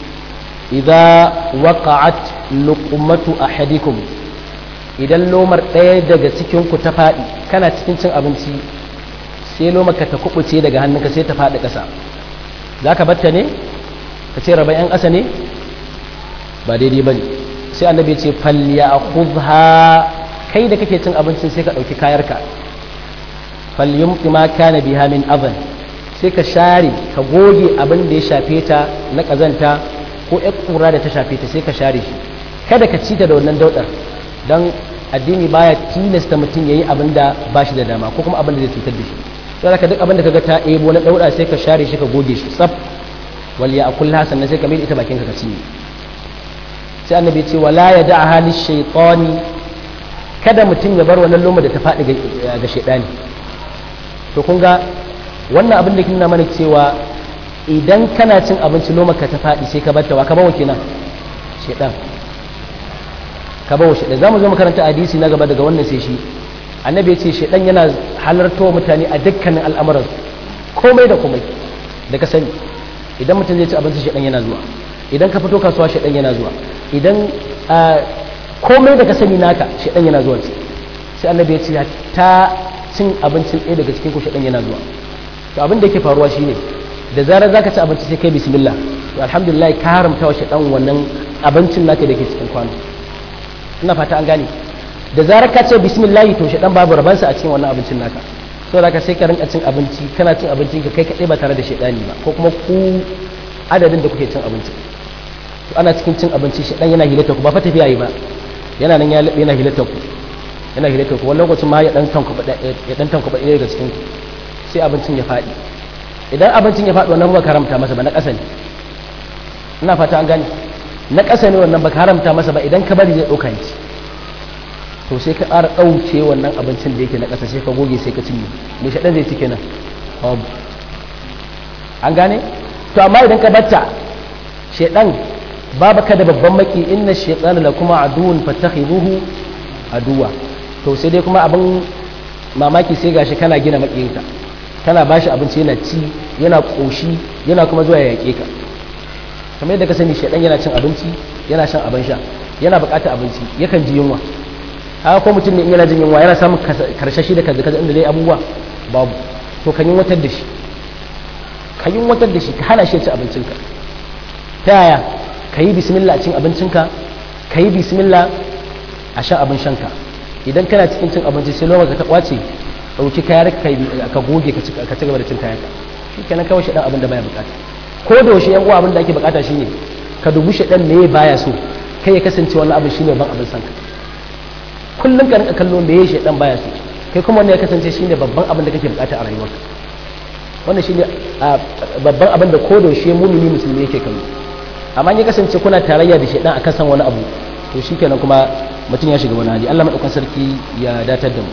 idza waqa'at luqmatu ahadikum idan lomar ɗaya daga cikinku ta faɗi kana cikin cin abinci sai lomar ka ta kubuce daga hannunka sai ta faɗi ƙasa za ka batta ne ka ce raba 'yan ƙasa ne ba daidai ba ne sai annabi ya ce falya a kai da kake cin abincin sai ka ɗauki kayarka falyum ma kana biha min avan sai ka share ka goge abin da ya shafe ta na ƙazanta ko ƴar ƙura da ta shafe ta sai ka share shi kada ka ci ta da wannan daudar don addini baya tilasta mutum ya yi abin da ba shi da dama ko kuma abin da zai cutar da shi sai ka duk abin da kaga ta ebo na dauda sai ka share shi ka goge shi tsaf wal ya akul hasan sai ka mai ita bakin ka ka cinye sai annabi ya ce wala ya da hali shaytani kada mutum ya bar wannan loma da ta faɗi ga shaydani to kun ga wannan abin da kin nuna mana cewa idan kana cin abinci loma ka ta faɗi sai ka bar ta wa ka bawa kenan shaydan ka bawa shaidan za mu zo makaranta hadisi na gaba daga wannan sai shi annabi ya ce shaidan yana halartowa mutane a dukkanin al'amuran komai da komai da ka sani idan mutum zai ci abinci shaidan yana zuwa idan ka fito kasuwa shaidan yana zuwa idan komai da ka sani naka shaidan yana zuwa sai annabi ya ce ta cin abincin ɗaya daga cikin ku shaidan yana zuwa to abin da yake faruwa shine da zarar zaka ci abinci sai kai bismillah to alhamdulillah ka haramta wa shaidan wannan abincin naka da ke cikin kwano ina fata an gane da zarar ka ce bismillah to shi dan babu rabansa a cikin wannan abincin naka so da ka sai ka rinka cin abinci kana cin abincin ka kai kadai ba tare da shaidani ba ko kuma ku adadin da kuke cin abinci to ana cikin cin abinci shaidan yana hilata ku ba fa tafiya yi ba yana nan ya labe yana hilata ku yana hilata ku wani lokacin ma ya dan tanku ya dan tanku ɗaya daga cikin sai abincin ya faɗi idan abincin ya faɗi wannan ba karamta masa ba na ƙasa ne ina fata an gane na ƙasa ne wannan baka haramta masa ba idan ka bari zai ɗauka ya ci to sai ka ƙara ɗauke wannan abincin da yake na ƙasa sai ka goge sai ka cinye me shaɗan zai ci kenan babu an gane to amma idan ka batta shaɗan babu ka da babban maki inna shaɗan la kuma aduwun fattakhiduhu aduwa to sai dai kuma abin mamaki sai gashi kana gina makiyinka kana bashi abinci yana ci yana ƙoshi yana kuma zuwa ya yaƙe ka kamar yadda ka sani shaɗan yana cin abinci yana shan abin sha yana buƙatar abinci yakan ji yunwa haka ko mutum ne in yana jin yunwa yana samun karshashi da kaza kaza inda dai abubuwa babu to kan yunwatar da shi ka yunwatar da shi ka hana shi ya ci abincinka ta yaya ka yi bismillah a cin abincinka ka yi bismillah a shan abin shanka idan kana cikin cin abinci sai lokacin ka ta kwace ɗauki kayar ka goge ka ci gaba da cin kayanka shi kenan kawai shi ɗan abin da baya bukata ko da yaushe yan uwa abin da ake bukata shine ka dubi shi ɗan me baya so kai ya kasance wani abin shine ban abin sanka kullum ka rinka kallo me ya dan baya so kai kuma wannan ya kasance shine babban abin da kake bukata a rayuwarka wannan shine babban abin da ko da yaushe mumini musulmi yake kallo amma ya kasance kuna tarayya da shedan akan san wani abu to shikenan kuma mutum ya shiga wani hali Allah madaukakin sarki ya datar da mu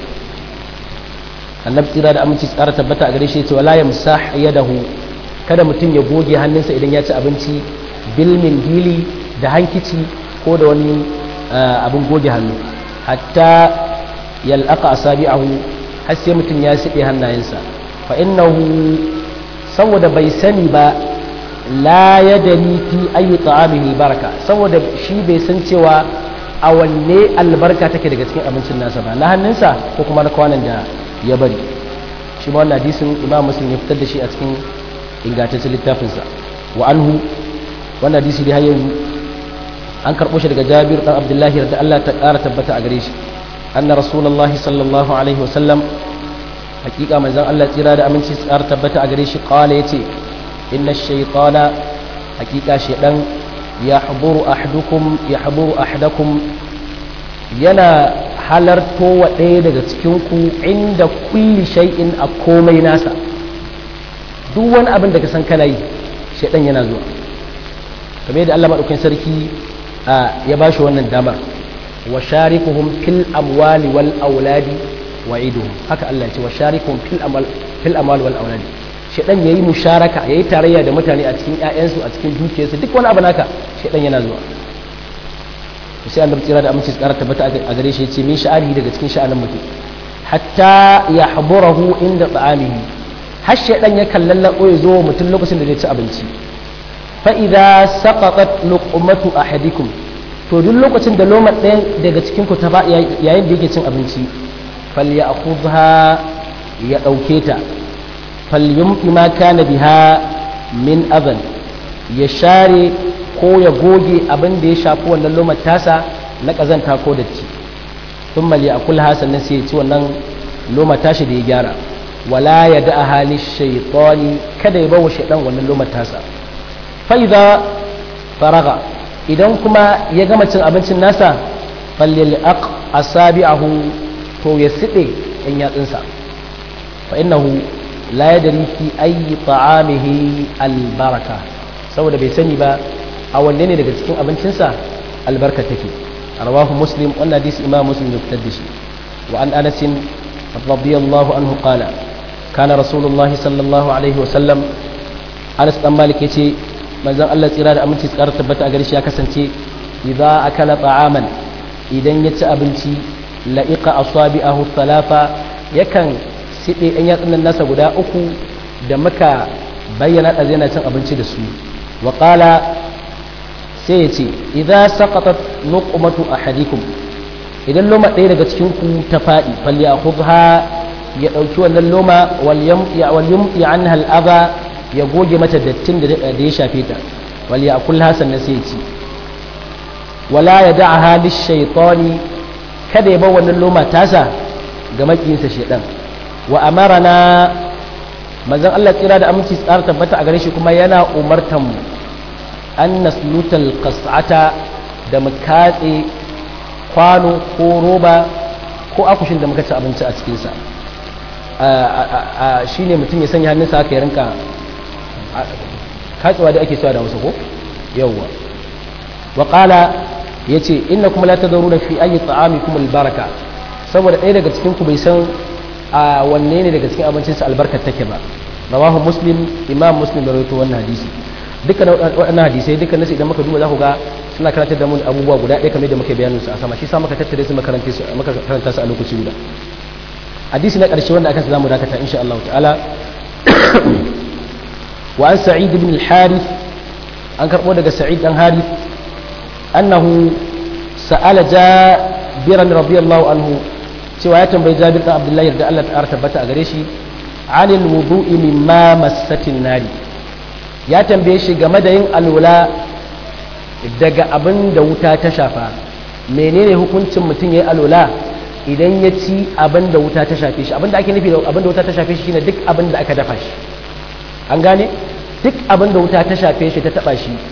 annabi tsira da aminci tsara tabbata a gare shi yace wala yamsah yadahu kada mutum ya goge hannunsa idan ya ci abinci bil min hili da hankici ko da wani abin goge hannu hatta yal'aqa asabi'ahu har sai mutum ya siɗe hannayensa fa innahu saboda bai sani ba la yadani fi ayi ta'amihi baraka saboda shi bai san cewa a wanne albarka take daga cikin abincin nasa ba na hannunsa ko kuma na kwanan da ya bari shi ma wannan hadisin imam muslim ya fitar da shi a cikin ingantaccen littafinsa wa anhu wannan hadisi dai har yanzu an karɓo shi daga jabir ɗan abdullahi da Allah ta ƙara tabbata a gare shi anna rasulullahi sallallahu alaihi wasallam hakika manzon Allah tsira da aminci su ƙara tabbata a gare shi qala yace inna shaytana hakika shaydan yahduru ahdukum yahduru ahdakum yana halarto wa ɗaya daga cikin ku inda kulli shay'in a komai nasa duk wani abin da ka san kana yi shaydan yana zuwa kamar yadda Allah madaukakin sarki ya ba shi wannan damar wa sharikuhum fil amwali wal auladi wa iduhum haka Allah ya ce wa sharikuhum fil amal fil amwali wal auladi shedan yayi musharaka yayi tarayya da mutane a cikin ƴaƴansu a cikin dukiyarsu duk wani abu naka shedan yana zuwa sai annabi tsira da aminci tsara tabbata a gare shi yace min sha'ani daga cikin sha'anin mutum hatta yahburahu inda ta'amihi har shedan ya kallallabo ya zo mutum lokacin da zai ci abinci fa'iza saƙaƙat lukumatu a hadikun to duk lokacin da lomar ɗaya daga cikinku ta ba yayin da yake cin abinci falya a ya ɗauke ta falyum ima kana biha min azan ya share ko ya goge abin da ya shafi wannan lomar tasa na ƙazanta ko datti sun mali a kulha sannan sai ya ci wannan lomar tashi da ya gyara wala ya da a halin shaitani kada ya bawa shaidan wannan lomar tasa fa'iza faraga idan kuma ya gama cin abincin nasa fallil aq asabi'ahu to ya siɗe ɗan yatsunsa fa innahu la yadri fi ayyi ta'amihi albaraka saboda bai sani ba a wanne ne daga cikin abincinsa albarka take rawahu muslim wannan hadisi imam muslim ya fitar da shi wa an anas radiyallahu anhu qala kana rasulullahi sallallahu alaihi wa sallam anas dan malik yace manzon Allah tsira da aminci tsara tabbata a gare shi ya kasance idza akala ta'aman idan ya ci abinci la'iqa asabi'ahu thalatha yakan siɗe ɗan yatsun nasa guda uku da muka bayyana da yana cin abinci da su wa qala sai ya ce idza saqatat luqmatu ahadikum idan loma ɗaya daga cikin ku ta faɗi falli akhudha ya ɗauki wannan loma wal yamti wal yumti anha al adha ya goge mata dattin da ya shafe ta wal ya kul hasan na sai ci wala ya da'aha lish-shaytani kada ya bar wannan loma tasa ga makiyinsa shedan wa amarana manzon Allah tsira da aminci tsara tabbata a gare shi kuma yana umartan mu an naslutal qas'ata da mu katse kwano ko roba ko akushin da muka ci abinci a cikinsa shine mutum ya sanya hannunsa haka ya rinka katsewa da ake cewa da wasu ko yawwa wa qala yace innakum la tadruna fi ayi ta'amikum albaraka saboda ɗaya daga cikin ku bai san a wanne ne daga cikin abincin sa albarkar take ba rawahu muslim imam muslim da rawaito wannan hadisi dukkan waɗannan hadisai dukkan nasu idan muka duba za ku ga suna karantar da mu abubuwa guda ɗaya kamar da muke bayanin su a sama shi sa muka tattare su makaranta su muka karanta su a lokaci guda hadisi na ƙarshe wanda aka zamu dakata insha Allah ta'ala wa an sa'id ibn al-harith an karbo daga sa'id dan harith annahu sa'ala jabiran radiyallahu anhu cewa ya tambayi jabir dan abdullahi da Allah ta'ala tabbata a gare shi anil wudu'i mimma massatin nari ya tambaye shi game da yin alwala daga abin da wuta ta shafa menene hukuncin mutum ya yi alwala idan ya ci abin da wuta ta shafe shi abin da ake nufi da abin da wuta ta shafe shi shine duk abin da aka dafa shi an gane duk abin da wuta ta shafe shi ta taba shi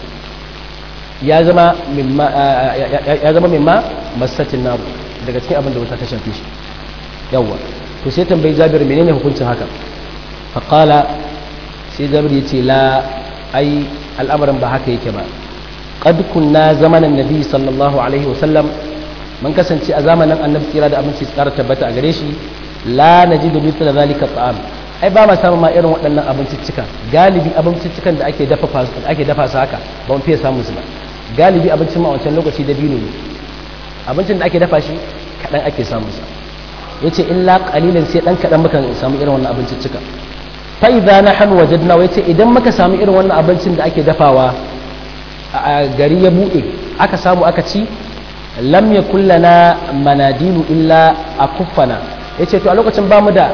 ya zama mimma ya zama mimma masatin naru daga cikin abin da wuta ta shafe shi yawa to sai tambayi Jabir menene hukuncin haka fa qala sai Jabir yace la ai al'amarin ba haka yake ba qad kunna zamanan nabi sallallahu alaihi wasallam mun kasance a zamanin annabi tsira da abinci tsara tabbata a gare shi la najidu mithla zalika ta'am ai ba ma samu ma irin waɗannan abinciccika galibi abinciccikan da ake dafa ake dafa su haka ba mu fiye samu su ba galibi abincin ma a wancan lokaci da biyu ne abincin da ake dafa shi kaɗan ake samu sa yace illa qalilan sai dan kaɗan muka samu irin wannan abinciccika fa idza nahnu wajadna yace idan muka samu irin wannan abincin da ake dafawa a gari ya buɗe aka samu aka ci lam yakul lana manadilu illa akuffana yace to a lokacin bamu da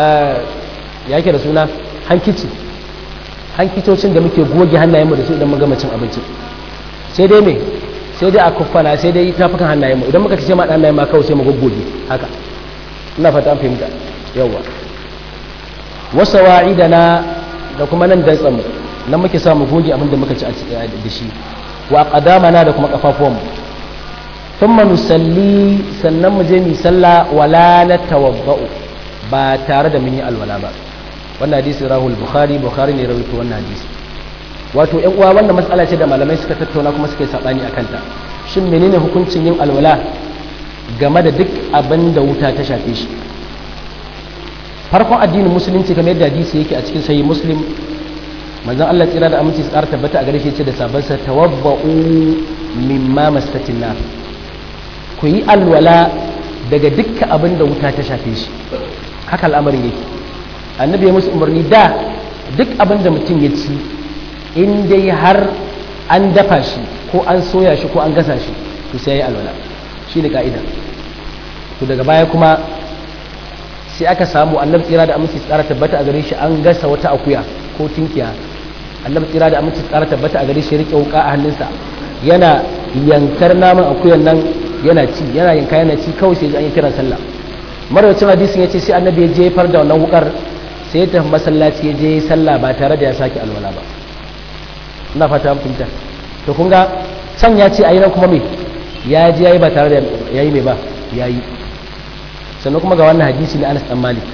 ya yake da suna hankici hankicocin da muke goge hannayenmu da su idan mun gama cin abinci sai dai me sai dai akuffana sai dai tafukan hannayenmu idan muka ci ma hannayen ma kawai sai mu goggoge haka ina fata an fahimta yawa wasu wa'idana da kuma nan dantsan nan muke samu goge abin da muka ci da shi wa qadamana da kuma kafafuwanmu thumma nusalli sannan mu je mu salla wala natawaddau ba tare da mun yi alwala ba wannan hadisi rahul bukhari bukhari ne rawaito wannan hadisi wato ƴan uwa wannan matsala ce da malamai suka tattauna kuma suka yi sabani akan ta shin menene hukuncin yin alwala game da duk abin da wuta ta shafe shi farkon addinin musulunci kamar yadda hadisi yake a cikin sahih muslim manzon Allah tsira da aminci tsara tabbata a gare shi ce da sabansa tawabba'u mimma mastatin nar ku yi alwala daga dukkan abin da wuta ta shafe shi haka al'amarin yake annabi ya musu umarni da duk abin da mutum ya ci in dai har an dafa shi ko an soya shi ko an gasa shi to sai ya yi alwala shi ne ka'ida to daga baya kuma sai aka samu annabi tsira da aminci tsara tabbata a gare shi an gasa wata akuya ko tinkiya annabi tsira da aminci tsara tabbata a gare shi rike wuka a hannunsa yana yankar naman akuyan nan yana ci yana yanka yana ci kawai sai an yi kiran sallah marwacin hadisin ya ce sai annabi ya jefar da wannan wukar sai ya tafi masallaci ya je sallah ba tare da ya sake alwala ba ina fata an fahimta to kun ga can ya ce ayi nan kuma me ya je yayi ba tare da yayi me ba yayi sannan kuma ga wannan hadisi na Anas dan Malik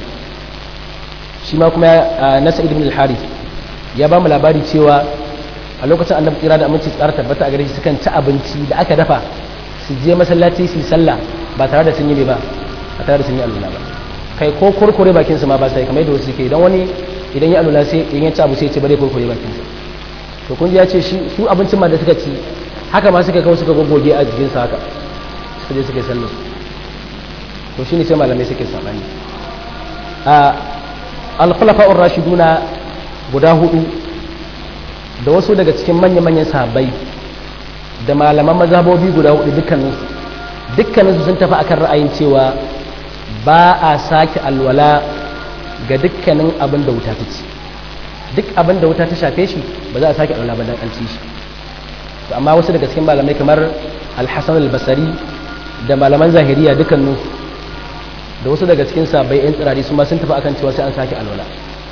shi ma kuma na Sa'id ibn al-Harith ya ba mu labari cewa a lokacin annabi tsira da aminci tsara tabbata a gare shi sukan ci abinci da aka dafa su je masallaci su yi sallah ba tare da sun yi ba ba tare da sun yi alula ba kai ko kurkure bakin su ma ba sai kamar yadda wasu suke idan wani idan ya alula sai in ya ci abu sai ya ce bare kurkure bakin sa to kun ji ya ce shi su abincin ma da suka ci haka ma suka kawo suka goggoge a jikin sa haka suka je suka yi sallah to shine sai malamai suke sabani a al-khulafa'ur rashiduna guda hudu da wasu daga cikin manya-manyan sahabbai da malaman mazhabobi guda hudu dukkaninsu dukkaninsu sun tafi akan ra'ayin cewa ba a sake alwala ga dukkanin abin da wuta ta ci duk abin da wuta ta shafe shi ba za a sake alwala ba dan an ci shi to amma wasu daga cikin malamai kamar al-hasan al-basri da malaman zahiriya dukkaninsu da wasu daga cikin sahabbai yan tsirari su ma sun tafi akan cewa sai an sake alwala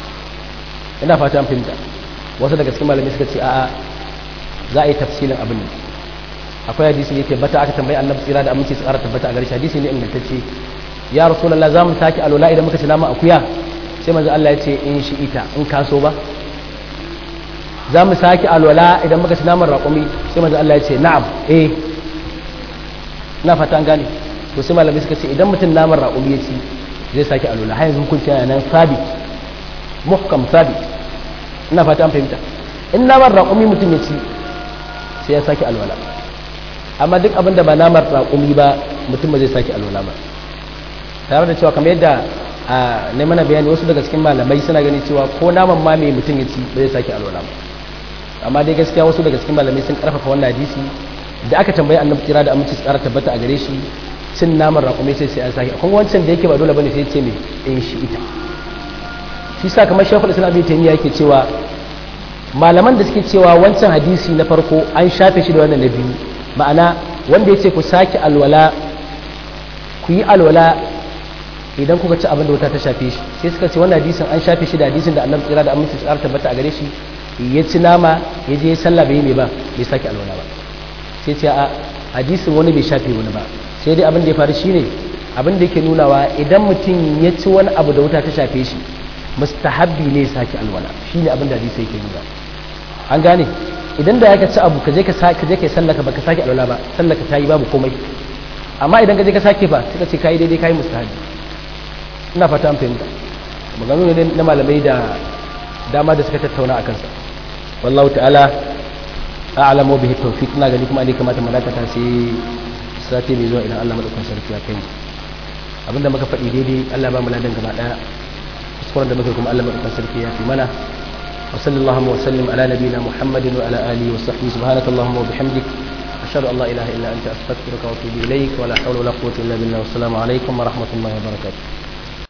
ina fata an fahimta wasu daga cikin malamai suka ce a'a za a yi tafsilin abin ne akwai hadisi ne tabbata aka tambayi annabi tsira da aminci tsara tabbata a gare shi hadisi ne ingantacce ya rasulullah za mu sake alwala idan muka ci nama akuya sai manzo Allah ya ce in shi ita in ka so ba za mu sake alwala idan muka ci naman raƙumi sai manzo Allah ya ce na'am eh na fata an gane to sai malamai suka ce idan mutum naman raƙumi ya ci zai sake alwala har yanzu hukunci yana nan sabit muhkam sabit ina fata an fahimta in naman raƙumi mutum ya ci sai ya sake alwala amma duk abin da ba naman raƙumi ba mutum ba zai sake alwala ba tare da cewa kamar yadda a ne mana bayani wasu daga cikin malamai suna gani cewa ko naman ma mai mutum ya ci ba zai sake alwala ba amma dai gaskiya wasu daga cikin malamai sun karfafa wannan hadisi da aka tambayi annabi kira da aminci tsara tabbata a gare shi cin naman raƙumi sai sai an sake kuma wancan da yake ba dole bane sai ce me in shi ita shi sa kamar shekul islam bin taymiya yake cewa malaman da suke cewa wancan hadisi na farko an shafe shi da wannan na biyu ma'ana wanda ya ce ku sake alwala ku yi alwala idan kuka ci abin da wuta ta shafe shi sai suka ce wannan hadisin an shafe shi da hadisin da annabi tsira da aminci tsara tabbata a gare shi ya ci nama ya je sallah bai mai ba bai sake alwala ba sai ce a hadisin wani bai shafe wani ba sai dai abin da ya faru shine abin da yake nunawa idan mutum ya ci wani abu da wuta ta shafe shi mustahabbi ne sake alwala shine abin da hadisi yake nuna an gane idan da ya ci abu ka je ka ka je kai sallaka baka sake alwala ba sallaka tayi babu komai amma idan ka je ka sake fa suka ce kai daidai kai mustahabbi ina fata an fahimta maganganu ne na malamai da dama da suka tattauna a kansa wallahu ta'ala a'lamu bihi tawfiq ina gani kuma ne kamata mu dakata sai sati mai zuwa idan Allah madaukakin sarki ya kai abinda muka faɗi daidai Allah ba mu ladan gaba daya kuskuren da muka kuma Allah madaukakin sarki ya fi mana wa sallallahu wa sallim ala nabiyina muhammadin wa ala alihi wa sahbihi subhanakallahumma wa bihamdik ashhadu an la ilaha illa anta astaghfiruka wa atubu ilaik wa la hawla wa la quwwata illa billah wa assalamu alaikum wa rahmatullahi wa barakatuh